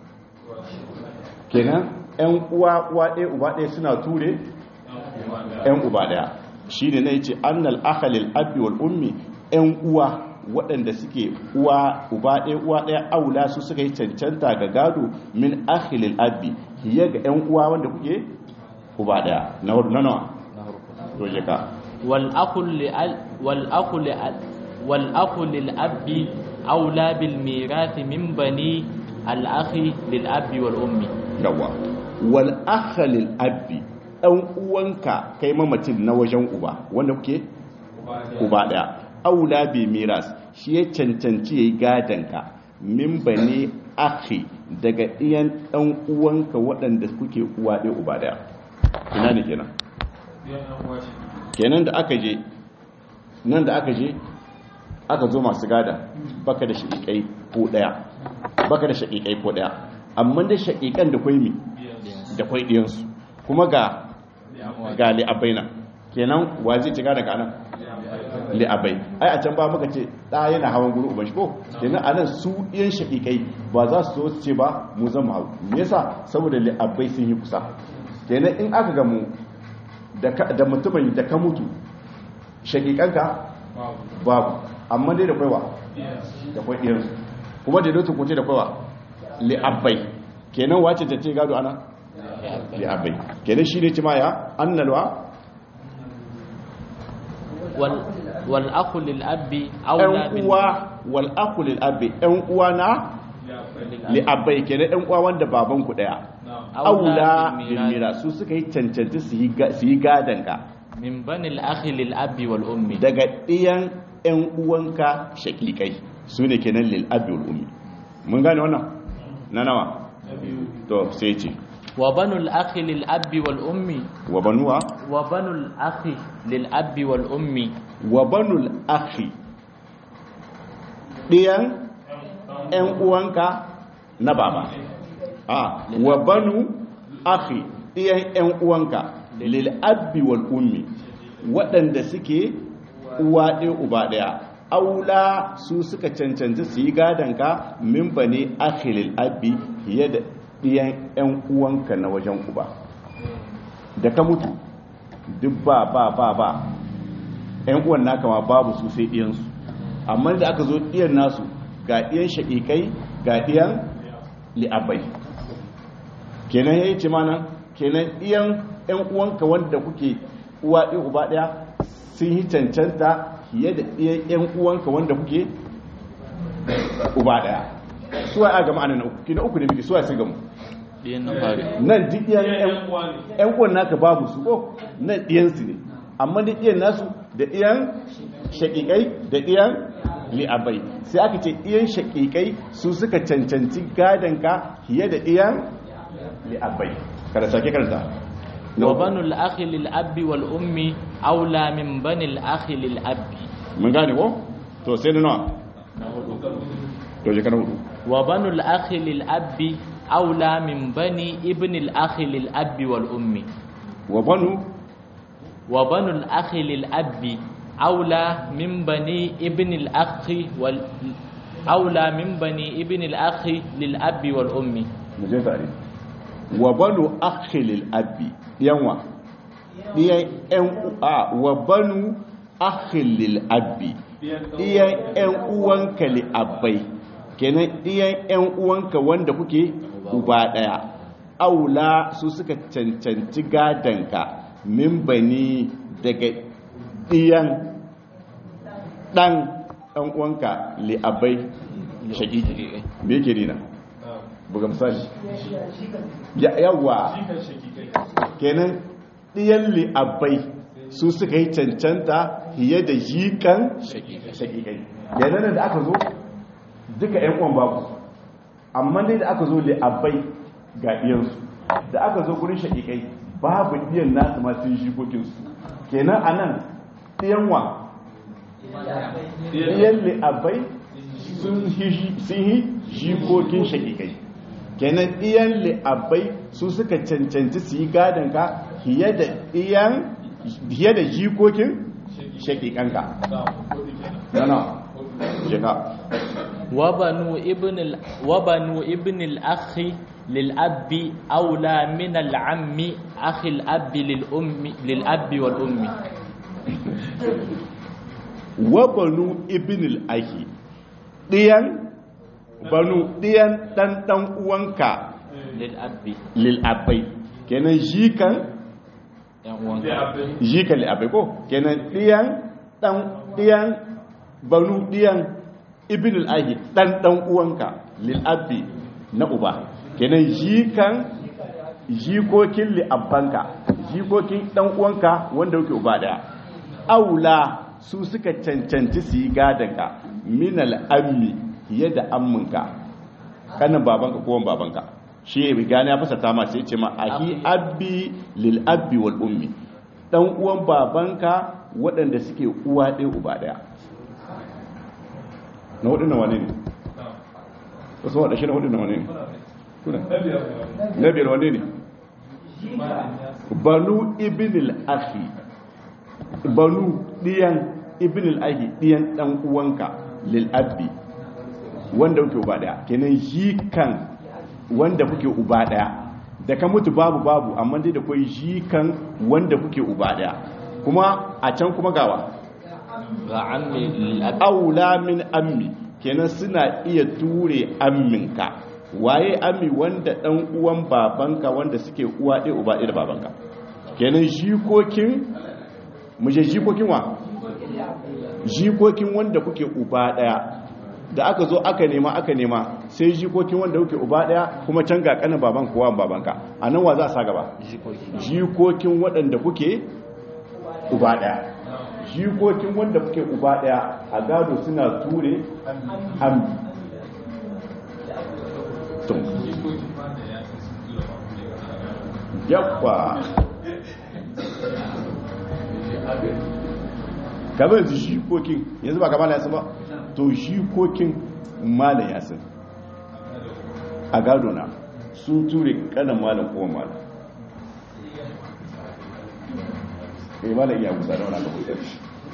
kenan ɗan uwa uwa ɗaya uba ɗaya suna ture ɗan uba ɗaya shi ne na yace annal akhalil abi wal ummi ɗan uwa waɗanda suke uwa uba ɗaya uwa ɗaya aula su suka yi cancanta ga gado min akhilil abi hiya ga ƴan uwa wanda kuke uba ɗaya na hudu na nawa to je ka والأخ لأل والأخ لأل والأخ للأب أولى بالميراث من بني الأخ للأب والأم yawa wal akhalil abi ɗan uwanka kai mamacin na wajen uba wanda kuke uba ɗaya aula bi miras shi ya cancanci yayi gadanka min bani akhi daga iyan ɗan uwanka waɗanda kuke uwa ɗaya uba ɗaya ina ne kenan kenan da aka je nan da aka je aka zo masu gada baka da shaƙiƙai ko ɗaya baka da shaƙiƙai ko ɗaya amma da shaƙiƙan da kwai mi da kwai ɗiyansu kuma ga ga li'abai nan kenan wa zai ci gada ga nan li'abai ai a can ba muka ce ɗa yana hawan guri uban shi ko kenan a nan su ɗiyan shaƙiƙai ba za su zo su ce ba mu zan mu hau me yasa saboda li'abai sun yi kusa kenan in aka gamu da mutumin da ka mutu shakikanka babu amma dai da kwaiwa da kwai ɗiyarsu kuma da dutsen kuce da kwaiwa li'abbai kenan wace ta ce gado ana li'abbai kenan shi ne cima ya annalwa والأخ للأب أولى ɗan uwa wal'aku li'abbai ɗan uwa na li'abbai kenan ɗan uwa wanda babanku ɗaya aula bilmira su suka yi cancanci su yi gadanka min banil akhi lil abi wal ummi daga ɗiyan ƴan uwanka shakikai su ne kenan lil abi wal ummi mun gane wannan na nawa to sai ce wa banul akhi lil abi wal ummi wa banuwa wa banul akhi lil abi wal ummi wa banul akhi ɗiyan ƴan uwanka na baba a wa banu akhi ɗiyan ƴan uwanka lil abi wal ummi waɗanda suke uwa ɗaya uba ɗaya aula su suka cancanci su yi gadonka min ba ne akhi lil abi fiye da ɗiyan ƴan uwanka na wajen uba da ka mutu duk ba ba ba ba ƴan uwan naka ma babu su sai ɗiyansu amma da aka zo ɗiyan nasu ga ɗiyan shaƙiƙai ga ɗiyan li'abai kenan ya yi ce mana kenan ɗiyan ‘yan uwanka wanda kuke uwa ɗaya uba ɗaya sun yi cancanta fiye da ɗiyan ‘yan uwanka wanda kuke uba ɗaya suwa a gama ana na uku kina uku ne muke suwa sun gamu ɗiyan na fari nan duk ɗiyan ‘yan uwan naka babu su ko nan ɗiyansu ne amma duk ɗiyan nasu da ɗiyan shaƙiƙai da ɗiyan li'abai sai aka ce ɗiyan shaƙiƙai su suka cancanci gadonka fiye da ɗiyan li'abai kada sake karanta wa banul akhi lil abi wal ummi aula min banil akhi lil abi mun gane ko to sai da nawa to je kana hudu wa banul akhi lil abbi aula min bani ibn al akhi lil abbi wal ummi wa banu wa banul akhi lil abbi aula min bani ibn al akhi wal aula min bani ibn al akhi lil abbi wal ummi mu je tare wa banu akhi lil abi yanwa diyan yan a wa banu akhi lil abi diyan yan uwanka li abai kenan diyan yan uwanka wanda kuke uba daya aula su suka cancanci gadanka min bani daga diyan dan dan uwanka li abai shakiki me yake dina buga misali yawa kenan ɗiyan li'abbai su suka yi cancanta fiye da jikan shakikai kenan da aka zo duka yan uwan babu amma dai da aka zo li'abbai ga ɗiyansu da aka zo gurin shakikai babu ɗiyan nasu masu jikokinsu kenan a nan ɗiyan wa ɗiyan li'abbai sun yi jikokin shakikai kenan ɗiyan li'abbai su suka cancanci su yi gadon ka fiye da jikokin shakikanka yana jika وبنو ابن ال... وبنو ابن الأخ للأب أولى من العم أخي الأب للأم للأب والأم وبنو ابن الأخ ɗiyan banu ɗiyan ɗan ɗan uwanka للأب lil'abbai kenan jikan jikan li'abbai ko kenan ɗiyan ɗan ɗiyan banu ɗiyan ibn al'ahi ɗan ɗan uwanka lil'abbi na uba kenan jikan jikokin li'abbanka jikokin ɗan uwanka wanda yake uba ɗaya aula su suka cancanci su yi gadonka min al'ammi fiye da amminka kanin babanka ko babanka shi ya gane ya fasa ta ma sai ce ma ahi abbi lil abbi wal ummi dan uwan babanka waɗanda suke uwa ɗaya uba ɗaya na waɗannan wane ne wasu waɗa shi na waɗannan wane ne kuna na biyar wane ne banu ibn al-akhi banu ɗiyan ibn al-akhi ɗiyan ɗan uwanka lil abbi wanda kuke uba ɗaya kenan shi kan wanda kuke uba daya da ka mutu babu babu amma dai da kwai jikan wanda kuke uba daya kuma a can kuma gawa ga ammi lil'ab aula min ammi kenan suna iya ture amminka waye ammi wanda dan uwan babanka wanda suke uwa ɗaya uba ɗaya da babanka kenan jikokin muje jikokin wa jikokin wanda kuke uba daya da aka zo aka nema aka nema sai jikokin wanda kuke uba daya kuma can ga kanin baban kowa babanka a nan wa za a sa gaba jikokin waɗanda kuke uba daya jikokin wanda kuke uba daya a gado suna ture hamdi to yabba kamar yanzu jikokin yanzu ba kamar yasin ba to jikokin malam yasin a gado na sun ture kanan malam kowa malam eh malam iya musa da wani aka kusa shi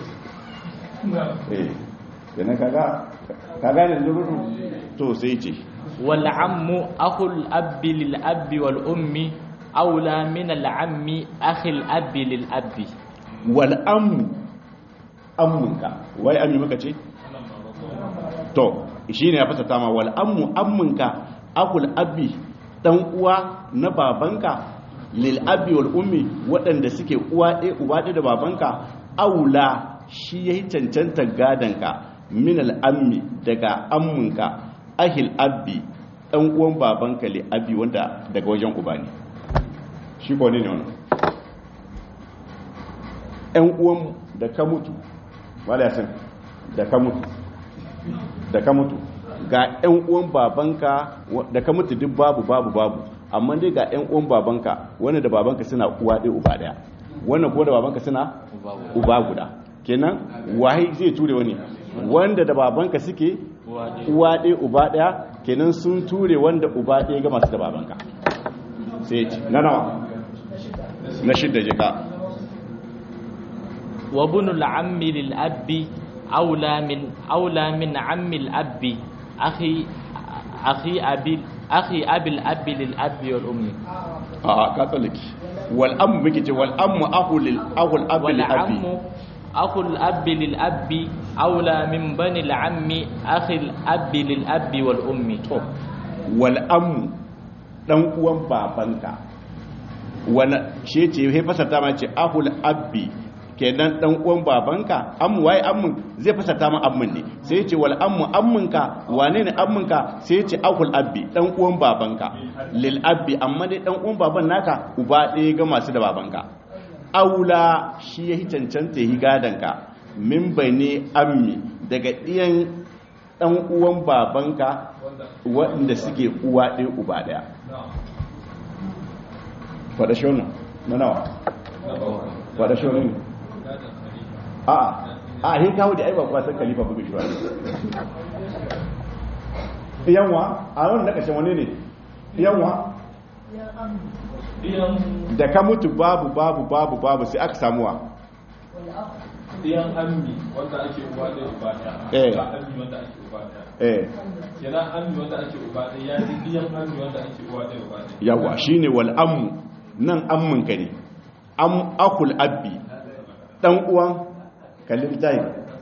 eh yana kaga kaga ne zururu to sai ce wal ammu akhul abbi lil abbi wal ummi aula min al ammi akhil abbi lil abbi wal ammu ammunka wai ammi muka ce to shine ya fasata ma wal ammu ammunka akul abi dan uwa na babanka lil abi wal ummi waɗanda suke uwa ɗaya uba ɗaya da babanka aula shi yayi cancanta gadanka min al ammi daga ammunka ahil abi dan uwan babanka li abi wanda daga wajen uba ne shi ko ne ne wannan ɗan uwan da ka mutu wala yasin da ka mutu da ka mutu ga ɗan uwan babanka da ka mutu duk babu babu babu amma dai ga ɗan uwan babanka wanda da babanka suna uwa ɗaya uba ɗaya wannan ko da babanka suna uba guda kenan wahi zai ture wani wanda da babanka suke uwa ɗaya uba ɗaya kenan sun ture wanda uba ɗaya ga masu da babanka sai ce na nawa na shidda jika wa bunul ammi lil abbi aula min aula min ammi al abbi akhi akhi abi akhi abi al abbi lil abbi wal ummi a ka tsallake wal ammu muke ce wal ammu ahu lil ahu al abi wal lil abi ammu akhu al abbi lil abbi aula min bani al ammi akhi al abbi lil abbi wal ummi to wal ammu dan uwan babanka wani shi ce ya fasarta ma ce ahul abbi kenan dan uwan babanka ammu waye ammun zai fasarta ma ammun ne sai ce wal ammu ammunka wane ne ammunka sai ce ahul abbi dan uwan babanka lil abbi amma dai dan uwan baban naka uba ɗaya ga masu da babanka aula shi ya cancanta yi gadanka min bane ammi daga ɗiyan dan uwan babanka waɗanda suke uwa ɗaya uba ɗaya faɗa shonu na nawa faɗa shonu ne a a hin kawo da aiba kuwa san kalifa bugu shi wani yanwa a wani na ƙashin wani ne yanwa da ka mutu babu babu babu babu sai aka samuwa Diyan ammi wanda ake uba ɗaya uba Eh. ɗaya. Ba ammi wanda ake uba ɗaya. eh Kenan ammi wanda ake uba ɗaya ya ji diyan ammi wanda ake uba ɗaya uba ɗaya. yawa shine wal ammu nan ammun ka ne am akul abbi dan uwan kallin tayi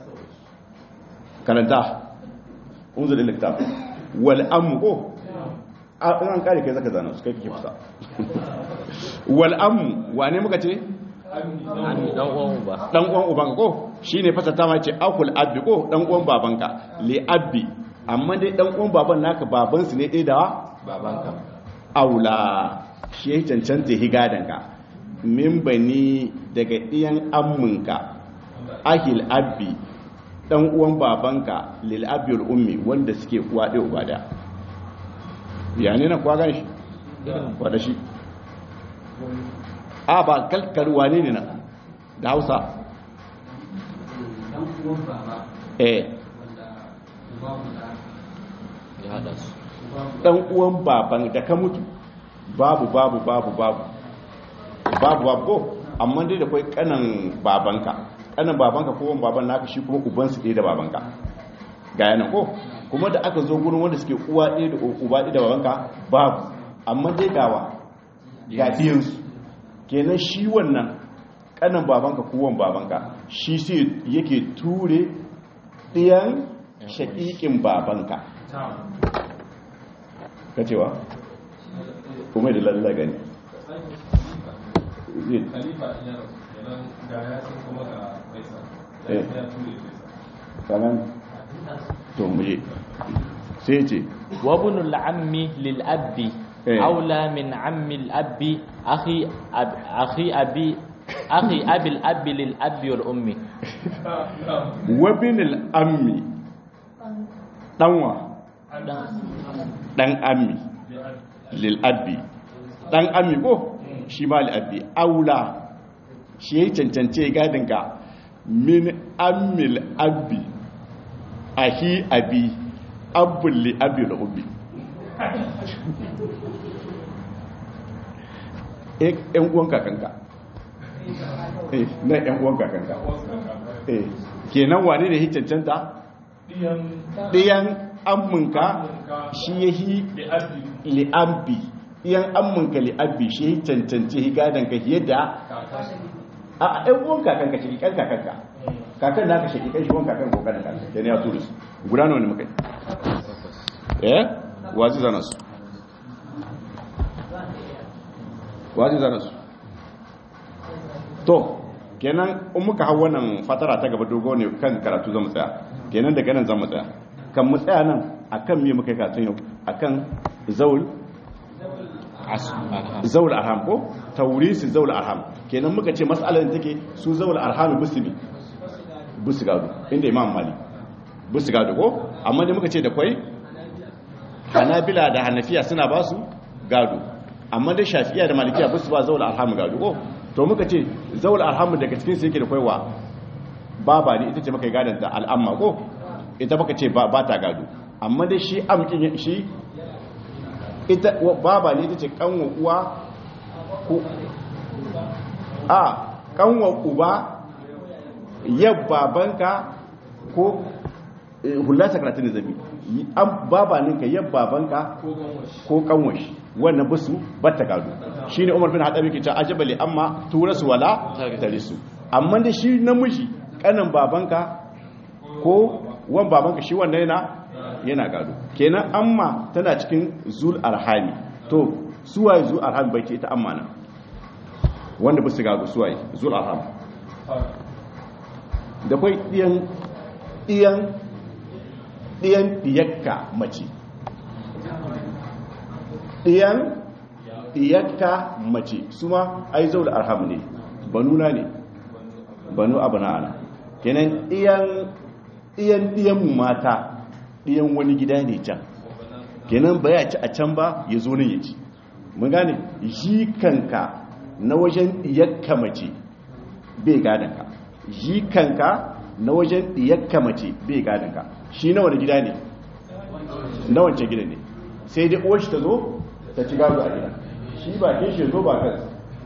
karanta unzur liktab wal ammu ko a an kare kai zaka zana su kai kike fusa wal ammu wane muka ce Ammi ammi dan uwan uba dan uwan ubanka ko shine fasata ma ce akul abbi ko dan uwan babanka li abbi amma dai dan uwan baban naka baban su ne ɗaya da babanka aula shi ya cancanta higadanka min bani daga ɗiyan amminka ahil abbi dan uwan babanka lil abbi wal ummi wanda suke uwa ɗaya uba da ya ne na kwa gan shi kwada shi a ba kalkar wane ne nan da hausa eh ya hada su dan uwan baban da ka mutu babu babu babu babu babu babu ko amma dai da kai kanan babanka kanan babanka ko wani baban naka shi kuma uban su ɗaya da babanka ga yana ko kuma da aka zo gurin wanda suke uwa ɗaya da uba ɗaya da babanka babu amma dai gawa ga ɗiyansu kenan shi wannan kanan babanka ko wani babanka shi sai yake ture ɗiyan shaƙiƙin babanka ka cewa kuma da lalla gani zai Khalifa in ya rasu kenan ga ya san kuma ga Faisal. Da Eh. ya ture Faisal. kanan to muje sai ce وابن العم للأب إيه. أولى من عم الأب أخي أب أخي أبي أخي أبي الأب للأب والأم wabin al'ammi ɗanwa ɗan ammi lil'abbi ɗan ammi ko shi ma lil'abbi aula shi ya cancance gadinka min ammil abbi ahi abi abbul li'abbi da ubi ‘yan uwan kakanka eh na ‘yan uwan kakanka eh kenan wane ne ya cancanta Diyan ɗiyan amminka shi ya yi da abdi li'abbi ɗiyan amminka li'abbi shi ya cancanci higadanka yadda kaka. a ɗan uwan kakanka shi ƙan kakanka kakan naka shi ƙan shi wan kakan ko kanan kakan kenan ya turu su guda nawa ne muka yi eh wazi zana su wazi zana su to kenan in muka hau wannan fatara ta gaba dogo ne kan karatu zamu tsaya kenan daga nan zamu tsaya kan mu tsaya nan akan me muka yi karatun yau akan zaul zaul arham ko taurisi zaul arham kenan muka ce mas'alar da take su zaul arham busimi busu gado inda imam mali busu gado ko amma da muka ce da kwai hanabila da hanafiya suna ba su gado amma da shafiya da malikiya busu ba zaul arham gado ko to muka ce zaul arham daga cikin su yake da kwaiwa baba ne ita ce muka yi gadon da al'amma ko ita baka ce ba ta gado amma dai shi amkin shi ita baba ne ita ce kanwa uwa ko a kanwa uba yab babanka ko hula sakaratin zabi an baba ninka yab babanka ko kanwashi wannan basu batta gado shine Umar bin Hadabi ke cewa ajabali amma turasu wala tarisu amma da shi namiji kanan babanka ko wan babanka shi wannan yana yana gado kenan amma tana cikin zul arhami to suwaye zul arhami bai ce ita amma nan wanda ba su gado suwaye zul arham da kai diyan diyan diyan diyakka mace diyan diyakka mace su ma ai zaul arham ne banuna ne banu abna'ana kenan diyan diyan diyan mata diyan wani gida ne can kenan ba ya ci a can ba ya zo nan ya ci mun gane shi kanka na wajen diyakka mace bai gadonka shi kanka na wajen diyakka mace bai gadonka shi na wani gida ne na wancan gida ne sai dai uwar shi ta zo ta ci gado a gida shi ba ke shi zo ba kan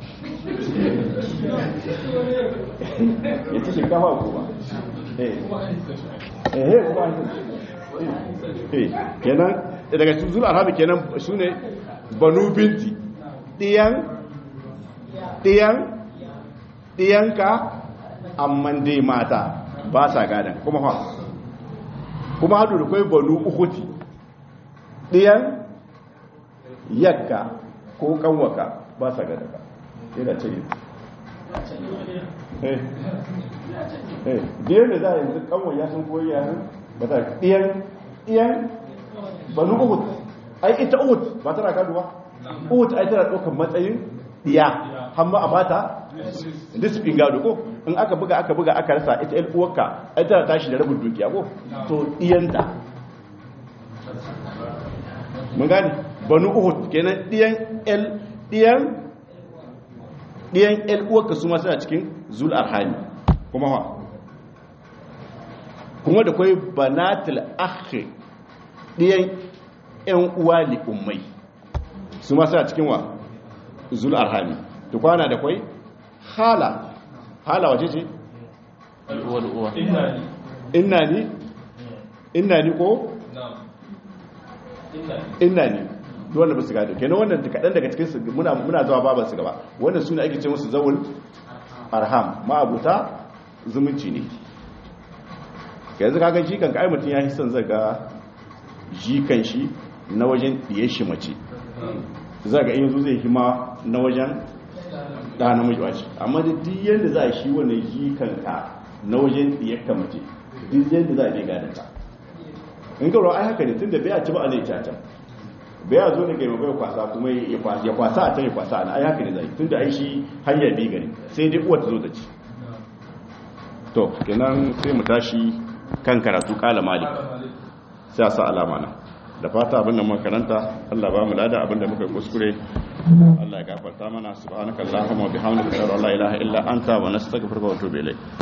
ya ci shinkafa ko ba eh eh kuma eh kenan daga zuwa arabi kenan su ne banu binti ɗiyan ɗiyan ɗiyanka amman dai mata ba sa gadon kuma ha kuma hadu da kwai banu ukuti ɗiyan yakka ko kanwaka ba sa gadon ka yana cire eh eh ɗiyan da za a yanzu kanwa ya sun koyi ya sun ba ta ɗiyan ɗiyan banu ukuti ai ita uhud ba tana gado ba uhud ai tana ɗaukar matsayin diya hamma a bata disipin gado ko in aka buga aka buga aka rasa ita yan uwarka ai tana tashi da rabin dukiya ko to diyanta mun gane banu uhud kenan diyan el diyan diyan el uwarka su ma suna cikin zul arhami kuma ha kuma da kai banatul akhi diyan yan uwa li ummai su ma suna cikin wa zul arhami to kwana da kwai hala hala wace ce uwar uwa inna ni inna ni inna ni ko na'am inna ni inna ni duk wanda ba su gado kenan wannan kaɗan daga cikin su muna muna zuwa baban su gaba wannan suna ake ce musu zawul arham ma'abuta zumunci ne yanzu kaga shi kan kai mutum ya yi son zaga jikan shi na wajen diye shi mace zaga in yanzu zai hima na wajen da namiji wace amma da duk yanda za a shi wannan jikan ka na wajen diyar ka mace duk yanda za a bai gadon ka in ka ai haka ne tun da bai a ci ba a zai caca bai a zo ne ga bai kwasa kuma ya kwasa ya kwasa a can ya kwasa a nan ai haka ne zai tun da ai shi hanyar bi gari sai dai uwar ta zo ta ci to kenan sai mu tashi kan karatu kala malik sai a sa alama na da fata abinda muka karanta Allah ba mu lada abinda muka kuskure Allah ya gafarta mana subhanakallahumma wa bihamdika la ilaha illa anta wa nastaghfiruka wa atubu ilayk